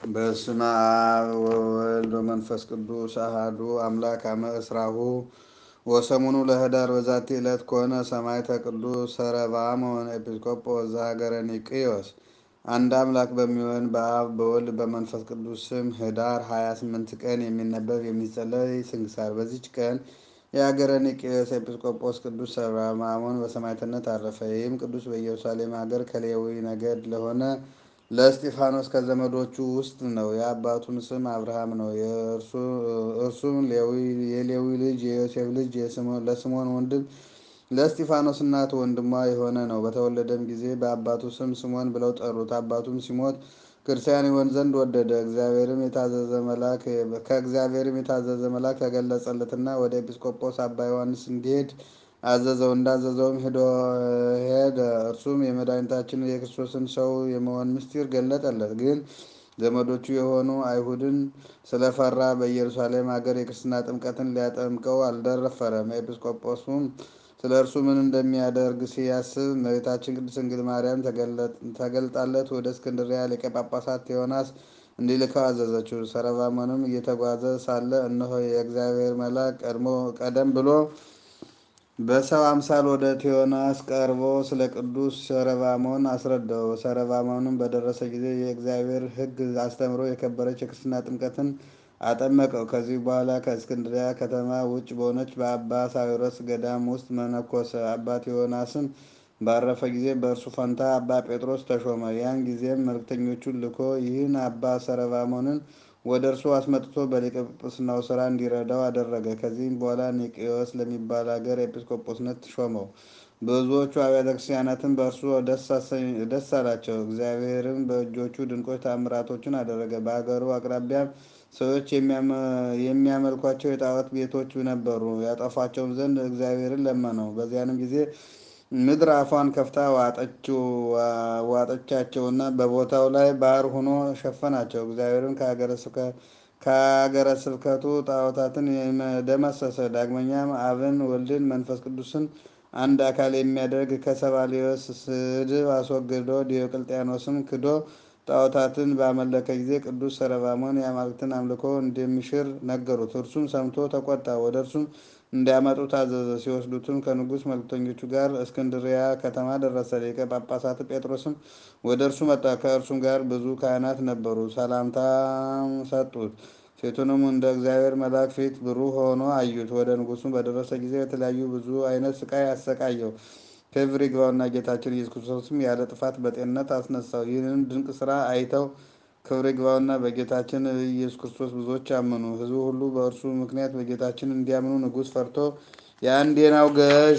በስመ አብ ወወልድ ወመንፈስ ቅዱስ አሐዱ አምላክ አመ እስራሁ ወሰሙኑ ለኅዳር በዛቲ ዕለት ኮነ ሰማዕተ ቅዱስ ሰረባሞን ኤጲስቆጶስ ዘሀገረ ኒቅዮስ። አንድ አምላክ በሚሆን በአብ በወልድ በመንፈስ ቅዱስ ስም ኅዳር 28 ቀን የሚነበብ የሚጸለይ ስንክሳር። በዚች ቀን የሀገረ ኒቅዮስ ኤጲስቆጶስ ቅዱስ ሰረባሞን በሰማዕትነት አረፈ። ይህም ቅዱስ በኢየሩሳሌም ሀገር ከሌዊ ነገድ ለሆነ ለእስጢፋኖስ ከዘመዶቹ ውስጥ ነው። የአባቱም ስም አብርሃም ነው። እርሱም የሌዊ ልጅ የዮሴፍ ልጅ ለስምዖን ወንድም ለእስጢፋኖስ እናት ወንድሟ የሆነ ነው። በተወለደም ጊዜ በአባቱ ስም ስምዖን ብለው ጠሩት። አባቱም ሲሞት ክርስቲያን ይሆን ዘንድ ወደደ። እግዚአብሔርም የታዘዘ መልአክ ከእግዚአብሔርም የታዘዘ መልአክ ተገለጸለትና ወደ ኤጲስቆጶስ አባ ዮሐንስ እንዲሄድ አዘዘው። እንዳዘዘውም ሄደ። እርሱም የመድኃኒታችንን የክርስቶስን ሰው የመሆን ምስጢር ገለጠለት። ግን ዘመዶቹ የሆኑ አይሁድን ስለፈራ በኢየሩሳሌም ሀገር የክርስትና ጥምቀትን ሊያጠምቀው አልደረፈረም። ኤጲስቆጶሱም ስለ እርሱ ምን እንደሚያደርግ ሲያስብ እመቤታችን ቅድስት ድንግል ማርያም ተገልጣለት ወደ እስክንድርያ ሊቀ ጳጳሳት ቴዎናስ እንዲልከው አዘዘችው። ሰረባሞንም እየተጓዘ ሳለ እነሆ የእግዚአብሔር መልአክ ቀደም ብሎ በሰው አምሳል ወደ ቴዎናስ ቀርቦ ስለ ቅዱስ ሰረባሞን አስረዳው። ሰረባሞንም በደረሰ ጊዜ የእግዚአብሔር ሕግ አስተምሮ የከበረች የክርስትና ጥምቀትን አጠመቀው። ከዚህ በኋላ ከእስክንድሪያ ከተማ ውጭ በሆነች በአባ ሳዊሮስ ገዳም ውስጥ መነኮሰ። አባ ቴዎናስም ባረፈ ጊዜ በእርሱ ፈንታ አባ ጴጥሮስ ተሾመ። ያን ጊዜም መልክተኞቹን ልኮ ይህን አባ ሰረባሞንን ወደ እርሱ አስመጥቶ በሊቀ ጵጵስናው ስራ እንዲረዳው አደረገ። ከዚህም በኋላ ኒቅዮስ ለሚባል ሀገር ኤጲስቆጶስነት ሾመው። ብዙዎቹ አብያተ ክርስቲያናትን በእርሱ ደስ አላቸው። እግዚአብሔርም በእጆቹ ድንቆች ታምራቶችን አደረገ። በሀገሩ አቅራቢያም ሰዎች የሚያመልኳቸው የጣዖት ቤቶች ነበሩ። ያጠፏቸውም ዘንድ እግዚአብሔርን ለመነው። በዚያንም ጊዜ ምድር አፏን ከፍታ ዋጠቻቸውና በቦታው ላይ ባህር ሆኖ ሸፈናቸው። እግዚአብሔርም ከሀገረ ስብከቱ ጣዖታትን ደመሰሰ። ዳግመኛም አብን፣ ወልድን፣ መንፈስ ቅዱስን አንድ አካል የሚያደርግ ከሰባሊዮስ ስድብ አስወግዶ ዲዮቅልጥያኖስም ክዶ ጣዖታትን ባመለከ ጊዜ ቅዱስ ሰረባሞን የአማልክትን አምልኮ እንደሚሽር ነገሩት። እርሱም ሰምቶ ተቆጣ። ወደ እርሱም እንዲያመጡ ታዘዘ። ሲወስዱትም ከንጉሥ መልክተኞቹ ጋር እስክንድሪያ ከተማ ደረሰ። ሊቀ ጳጳሳት ጴጥሮስም ወደ እርሱ መጣ። ከእርሱም ጋር ብዙ ካህናት ነበሩ። ሰላምታም ሰጡት። ፊቱንም እንደ እግዚአብሔር መልአክ ፊት ብሩህ ሆኖ አዩት። ወደ ንጉሡም በደረሰ ጊዜ የተለያዩ ብዙ አይነት ስቃይ አሰቃየው። ክብር ይግባውና ጌታችን ኢየሱስ ክርስቶስም ያለ ጥፋት በጤንነት አስነሳው። ይህንን ድንቅ ስራ አይተው ክብር ይግባውና በጌታችን ኢየሱስ ክርስቶስ ብዙዎች አመኑ። ሕዝቡ ሁሉ በእርሱ ምክንያት በጌታችን እንዲያምኑ ንጉሥ ፈርቶ የአንዴናው ገዥ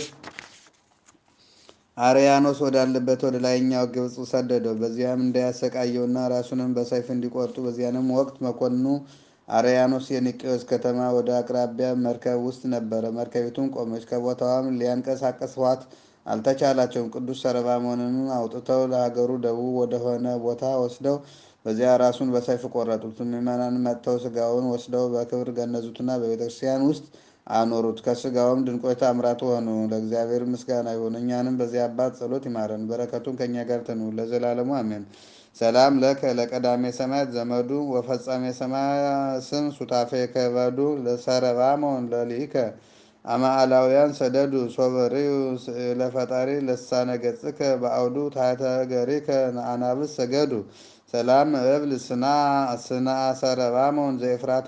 አርያኖስ ወዳለበት ወደ ላይኛው ግብፅ ሰደደው። በዚያም እንዳያሰቃየውና ራሱንም በሰይፍ እንዲቆርጡ። በዚያንም ወቅት መኮንኑ አርያኖስ የኒቅዮስ ከተማ ወደ አቅራቢያ መርከብ ውስጥ ነበረ። መርከቢቱም ቆመች። ከቦታዋም ሊያንቀሳቀስዋት አልተቻላቸውም። ቅዱስ ሰረባሞንን አውጥተው ለሀገሩ ደቡብ ወደሆነ ቦታ ወስደው በዚያ ራሱን በሰይፍ ቆረጡት። ምዕመናን መጥተው ስጋውን ወስደው በክብር ገነዙትና በቤተ ክርስቲያን ውስጥ አኖሩት። ከስጋውም ድንቆች ታምራት ሆኑ። ለእግዚአብሔር ምስጋና ይሁን። እኛንም በዚህ አባት ጸሎት ይማረን፣ በረከቱን ከእኛ ጋር ትኑር ለዘላለሙ አሜን። ሰላም ለከ ለቀዳሜ ሰማያት ዘመዱ ወፈጻሜ ሰማያ ስም ሱታፌ ከበዱ ለሰረባሞን ለሊከ አማአላውያን ሰደዱ ሶበሪዩ ለፈጣሪ ለሳነ ገጽከ በአውዱ ታሕተ ገሪከ አናብስ ሰገዱ ሰላም እብል ስና ስና ሰረባሞን ዘኤፍራታ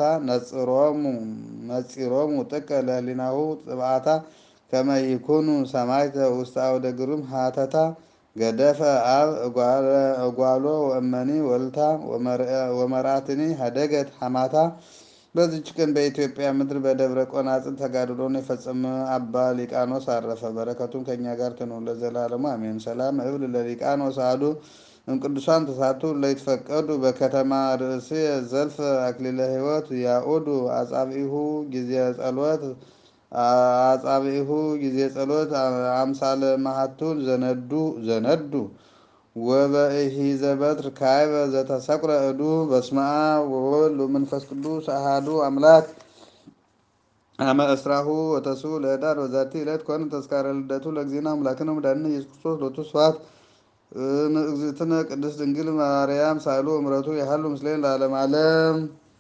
ነጺሮሙ ጥቀ ለህሊናሁ ጥብአታ ከመ ይኩኑ ሰማዕተ ውስተ አውደ ግሩም ሀተታ ገደፈ አብ እጓሎ ወእመኒ ወልታ ወመርአትኒ ሀደገት ሐማታ። በዚች ቀን በኢትዮጵያ ምድር በደብረ ቆናጽል ተጋድሎን የፈጸመ አባ ሊቃኖስ አረፈ። በረከቱም ከእኛ ጋር ትኑር ለዘላለሙ አሜን። ሰላም እብል ለሊቃኖስ አሐዱ እምቅዱሳን ተሳቱ ለይትፈቀዱ በከተማ ርእሲ ዘልፈ አክሊለ ሕይወት ያኡዱ አጻብዒሁ ጊዜ ጸሎት አጻብዒሁ ጊዜ ጸሎት አምሳለ ማሃቱል ዘነዱ ዘነዱ ወበእሂ ዘበትር ካይበ ዘተሰቁረ እዱ በስመ አብ ወወልድ ወመንፈስ ቅዱስ አሐዱ አምላክ አመ እስራሁ ወተስዑ ለኅዳር በዛቲ ዕለት ኮነ ተስካረ ልደቱ ለእግዚእነ አምላክነ መድኃኒነ ኢየሱስ ክርስቶስ ሎቱ ስብሐት እግዝእትነ ቅድስት ድንግል ማርያም ሳይሉ እምረቱ ያህሉ ምስሌን ለዓለም ዓለም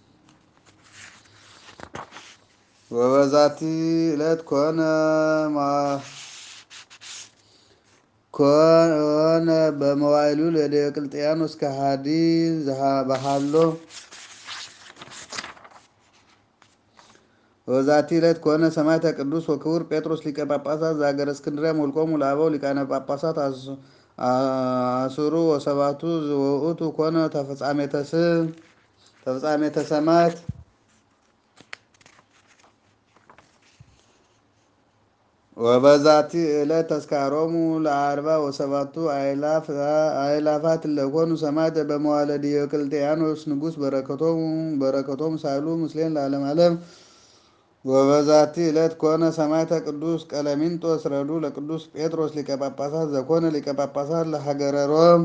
ወበዛቲ ዕለት ኮነ ኮነ በመዋይሉ ለዲዮቅልጥያኖስ ከሃዲ ባህሎ ወበዛቲ ዕለት ኮነ ሰማዕተ ቅዱስ ወክቡር ጴጥሮስ ሊቀ ጳጳሳት ዘሀገረ እስክንድርያ መልቆሙ ለአበው ሊቃነ ጳጳሳት አስሩ ወሰባቱ ውእቱ ኮነ ተፍጻሜተ ስም ተፍጻሜተ ሰማዕት ወበዛቲ ዕለት ተስካሮሙ ለአርባ ወሰባቱ አእላፋት ለኮኑ ሰማዕተ በመዋዕለ ዲዮቅልጥያኖስ ንጉሥ በረከቶሙ በረከቶሙ ሳይሉ ምስሌን ለዓለም ዓለም ወበዛቲ ዕለት ኮነ ሰማዕተ ቅዱስ ቀለሚንጦስ ረዱ ለቅዱስ ጴጥሮስ ሊቀ ጳጳሳት ዘኮነ ሊቀ ጳጳሳት ለሀገረ ሮም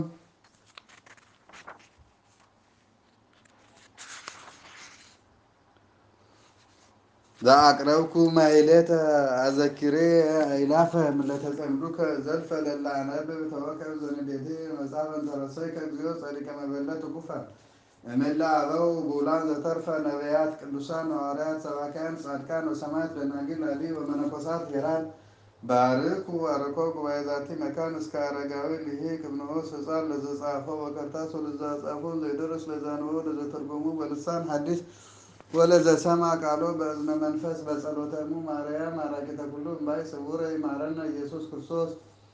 ዘአቅረብኩ ማይሌተ አዘኪሬ አይላፈ ምለተጸምዱከ ዘልፈ ለላ አነብብ ተወከብ ዘንዴቴ መጽሐፈ እንተረሰይ ከግዚኦ ጸዲቀ መበለት ኩፈ እምእለ አበው ብኡላን ዘተርፈ ነቢያት ቅዱሳን ሐዋርያት ሰባክያን ጻድቃን ወሰማዕት ደናግል አዲ ወመነኮሳት ሄራን ባርኩ አርኮ ጉባኤ ዛቲ መካን እስከ አረጋዊ ልሂቅ እምንዑስ ሕፃን ለዘጻፈው በከርታስ ወለዘጻፎ ዘይደርስ ለዛንበቦ ለዘተርጎሙ በልሳን ሐዲስ ወለዘሰማ ቃሎ በእዝነ መንፈስ በጸሎተሙ ማርያም አራቂተ ኩሉ እምባይ ስውረ ይማረነ ኢየሱስ ክርስቶስ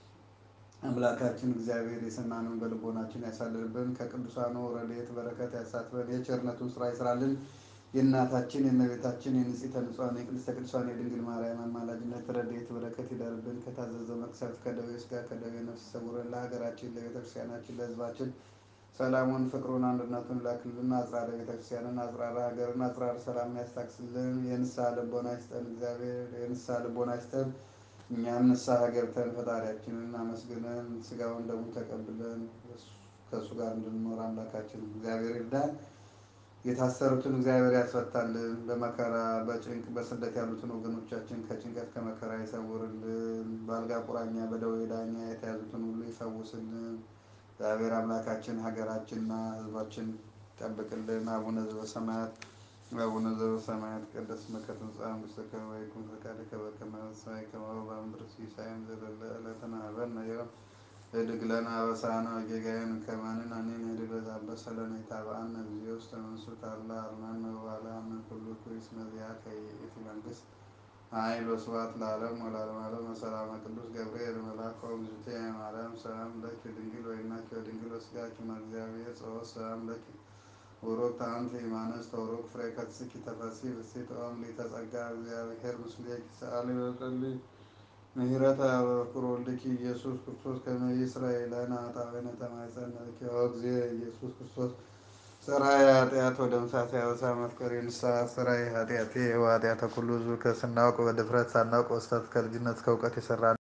አምላካችን እግዚአብሔር የሰማነውን በልቦናችን ያሳድርብን። ከቅዱሳኑ ረድኤት በረከት ያሳትፈን። የቸርነቱን ስራ ይስራልን። የእናታችን የእመቤታችን የንጽሕተ ንጹሐን የቅድስተ ቅዱሳን የድንግል ማርያም አማላጅነት ረድኤት በረከት ይደርብን። ከታዘዘው መቅሰፍት ከደዌ ሥጋ ከደዌ ነፍስ ይሰውረን። ለሀገራችን ለቤተክርስቲያናችን ለሕዝባችን ሰላሙን ፍቅሩን አንድነቱን ላክልን። አጽራረ ቤተክርስቲያንን አጽራረ ሀገርን አጽራረ ሰላም ያስታክስልን። የንስሐ ልቦና ይስጠን። እግዚአብሔር የንስሐ ልቦና ይስጠን። እኛም ንስሐ ገብተን ፈጣሪያችንን አመስግነን ስጋውን ደሙ ተቀብለን ከእሱ ጋር እንድንኖር አምላካችን እግዚአብሔር ይርዳን። የታሰሩትን እግዚአብሔር ያስፈታልን። በመከራ በጭንቅ በስደት ያሉትን ወገኖቻችን ከጭንቀት ከመከራ ይሰውርልን። በአልጋ ቁራኛ በደዌ ዳኛ የተያዙትን ሁሉ ይፈውስልን። እግዚአብሔር አምላካችን ሀገራችንና ሕዝባችን ይጠብቅልን። አቡነ ዘበሰማያት አቡነ ዘበሰማያት ይትቀደስ ስምከ ትምጻእ መንግሥትከ ወይኩን ፈቃድከ በከመ በሰማይ ከማሁ በምድር ሲሳየን ዘለለ ዕለትነ ሀበነ ዮም ህድግ ለነ አበሳነ ወጌጋየነ ከመ ንሕነኒ ንህድግ ለዘአበሰለነ ኢታብአነ እግዚኦ ውስተ መንሱት አላ አርነነ ወባልሐነ ኩሉ ኩይስ መዚአከ ይእቲ መንግሥት ኃይል ወስብሐት ለዓለሙ ወለዓለመ ዓለም ወሰላመ ቅዱስ ገብርኤል መልአከ እግዝእትየ ማርያም ሰላም ለኪ ድንግል ወይናኪ ወድንግል ወሥጋኪ እግዚአብሔር ጸወት ሰላም ለኪ ቡሩክት አንቲ እማንስት ወቡሩክ ፍሬ ከርሥኪ ተፈሥሒ ፍሥሕት ኦም ሊተጸጋ እግዚአብሔር ምስሌኪ ሰአሊ ወጸልዪ ምህረተ ያበኩር ወልድኪ ኢየሱስ ክርስቶስ ከመ ይስረይ ለነ ኃጣውኢነ ተማኅፀነ ብኪ ኦ እግዚእ ኢየሱስ ክርስቶስ ሠራየ ኃጢአት ወደምሳቴ አበሳ መፍቀሬ ንስሐ ሠራየ ኃጢአቴ ወኃጢአተ ኩሉ ሕዝብ ከስናውቅ በድፍረት ሳናውቅ በስተት ከልጅነት እስከ እውቀት የሠራ